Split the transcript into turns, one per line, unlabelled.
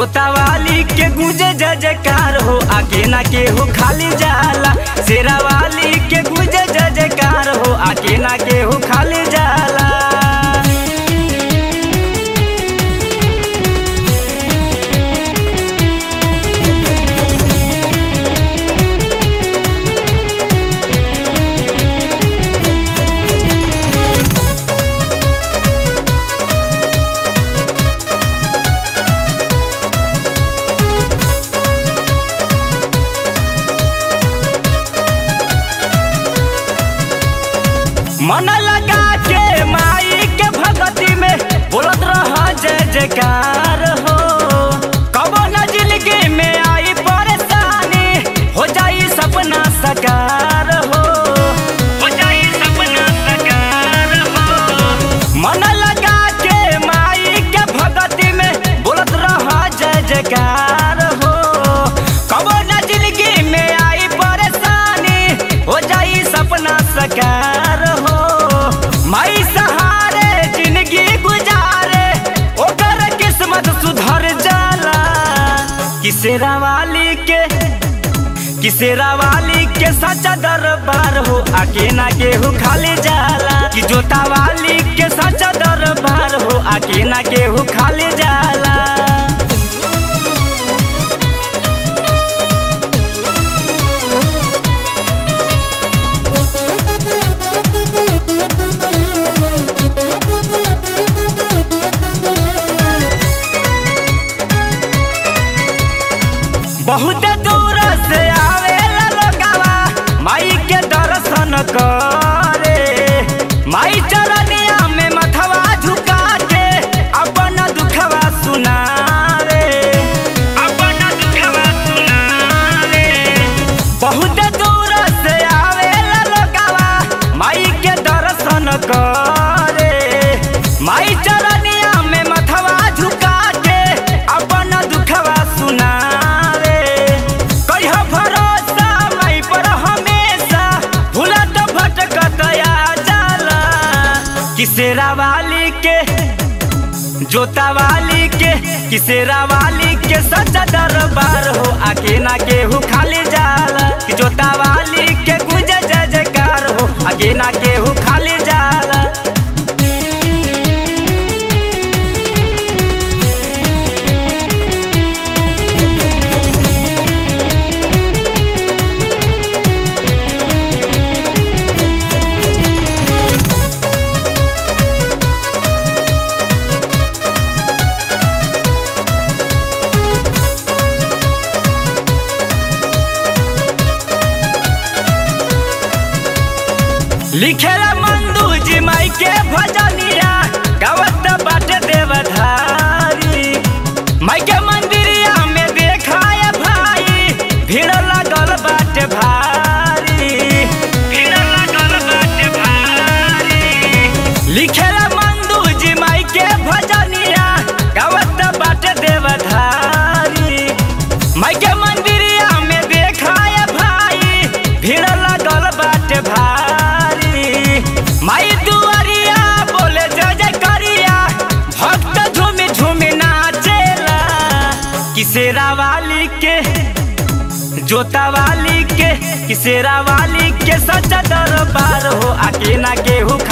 जोता वाली के गुजे जय जयकार हो आके ना के हो खाली जाला शेरा वाली के गुजे जय जयकार हो आके ना के हो खाली जाला मन लगा के माई के भगती में बोलत रह जय जयकार हो कबो न जिंदगी में आई परेशानी हो जाई सपना सकार हो हो जाई सपना सकार हो मन लगा के माई के भगती में बोलत रह जय जयकार हो कबो न जिंदगी में आई परेशानी हो जाई सपना सकार हो माई सहारे जिंदगी गुजारे ओकर किस्मत सुधर जाला किसेरा वाली के किसेरा वाली के सच्चा दरबार हो आके ना केहू खाली जाला कि जोता वाली के सच्चा दरबार हो आके ना केहू खाली जाला बहुत दूर से आवेला लोगवा माई के दर्शन करे माई चरनिया में मथवा झुका के अपन दुखवा सुनावे अपन दुखवा सुनावे बहुत दूर से आवेला लोगवा माई के दर्शन करे माई चरनिया में मथवा झुका के अपन दुखवा सुनावे कहियो भरोसा माई पर हमेशा भूलत भटकत आ जाला किसेरा वाली के जोता वाली के किसेरा वाली के सच्चा दरबार हो आके ना केहू खाली जाला कि जोता वाली के गुजे जय जयकार हो आके ना केहू खाली जाला लिखेला मंदू जी माई के भजनिया गावत बाटे देवधारी माई के मंदिरिया में देखाए भाई भीड़ लगल बाटे भारी भीड़ लगल बाटे भारी लिखेला मंदू जी माई के भजनिया गावत बाटे देवधारी माई के मंदिरिया में देखाए भाई भीड़ लगल बाटे भारी माई दुआरिया बोले जय जय करिया भक्त झूमी झूमी नाचेला किसेरा वाली के जोता वाली के किसेरा वाली के सच्चा दरबार हो आके ना केहू